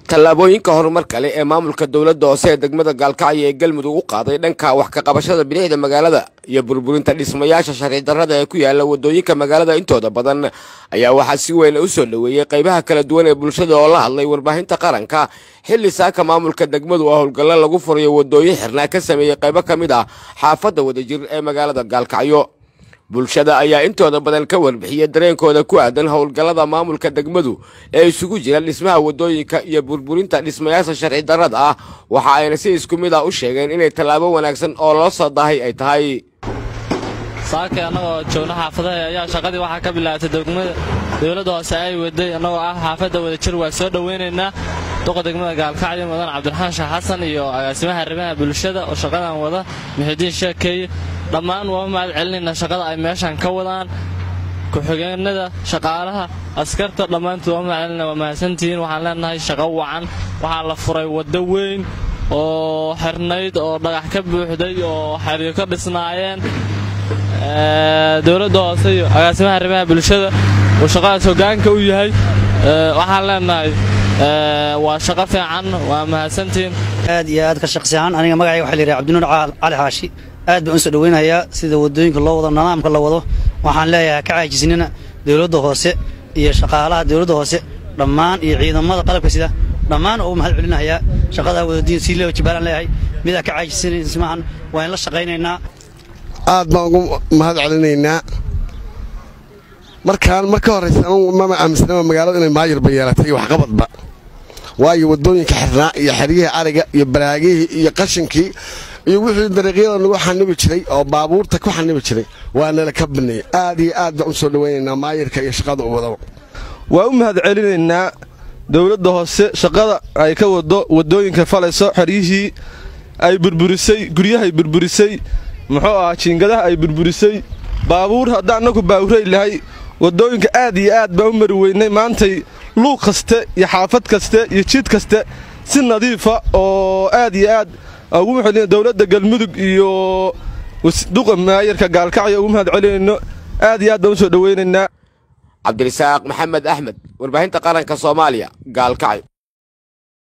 tallaabooyinka horumar kale ee maamulka dowladda hoose ee degmada gaalkacyo ee galmudug u qaaday dhanka wax ka qabashada bidixda magaalada iyo burburinta dhismayaasha sharci darrada ee ku yaala wadooyinka magaalada intooda badan ayaa waxaa si weyn u soo dhoweeyey qaybaha kala duwan ee bulshada oo la hadlay warbaahinta qaranka xilli saaka maamulka degmadu oo howlgallo lagu furayo wadooyin xirnaa ka sameeyey qaybo ka mid ah xaafadda wadajir ee magaalada gaalkacyo bulshada ayaa intooda badan ka warbixiyey dareenkooda ku aadan howlgallada maamulka degmadu ee isugu jira dhismaha wadooyinka iyo burburinta dhismayaasha sharci darrada ah waxa ayna si isku mid ah u sheegeen inay tallaabo wanaagsan oo loo soo daahay ay tahay saakay annagoo joogna xaafadaha ayaa shaqadii waxaa ka bilaabatay degmada dowladda hoose ay waday annagoo ah xaafadda wadajir waa soo dhowaynaynaa duqa degmada gaalkacyo mudan cabdiraxmaan sheekh xasan iyo agaasimaha arrimaha bulshada oo shaqadan wada muxidiin sheekeeye dhammaan waa mahad celinaynaa shaqada ay meeshan ka wadaan ku-xigeenada shaqaalaha askarta dhammaantood waa mahad celinaa waa mahadsantihiin waxaan leenahay shaqo wacan waxaa la furay waddo weyn oo xirnayd oo dhagax ka buuxday oo xeryo ka dhisnaayeen dowladda hoose iyo agaasimaha arrimaha bulshada uu shaqadaas hoggaanka u yahay waxaan leenahay waa shaqo fiican waa mahadsantihiin aad iyo aad ka shaqsi ahaan aniga magacayga waxaa la yidhaha cabdinuur cali xaashi aad baan u soo dhoweynayaa sida waddooyinka loo wado nidaamka la wado waxaan leeyahay ka caajisnina dowladda hoose iyo shaqaalaha dowladda hoose dhammaan iyo ciidamada qalabka sida dhammaan oo mahad celinayaa shaqadaa wadadiin sii loo jibaalaan leeyahay midaa ka caajisinaysmahan waa in la shaqaynaynaa aad baan ugu mahad celinaynaa markaan marka horraysa anugu mama aaminsanaba magaalada inay maayirba yeelatay iyo waxqabadba waayo waddooyinka xirnaa iyo xeryihii ariga iyo baraagihii iyo qashinkii iyo wixii dariiqyada nagu xanibi jiray oo baabuurta ku xanibi jiray waa nala ka baneeyey aad iyo aad baan u soo dhowaynaynaa maayirka iyo shaqada u wadaba waa u mahad celinaynaa dowladda hoose shaqada ay ka wado waddooyinka falayso xeryihii ay burburisay guryahay burburisay muxuu ahaa jiingadaha ay burburisay baabuur haddaan annagu baawuray lahay waddooyinka aad iyo aad baan u mari weynay maantay luuq kaste iyo xaafad kaste iyo jid kaste si nadiifa oo aad iyo aad ugu mahadcelina dowladda galmudug iyo duqa maayarka gaalkacyo ugu mahad celinayno aad iyo aad baan u soo dhowaynaynaa cabdirasaaq maxamed axmed warbaahinta qaranka soomaaliya gaalkacyo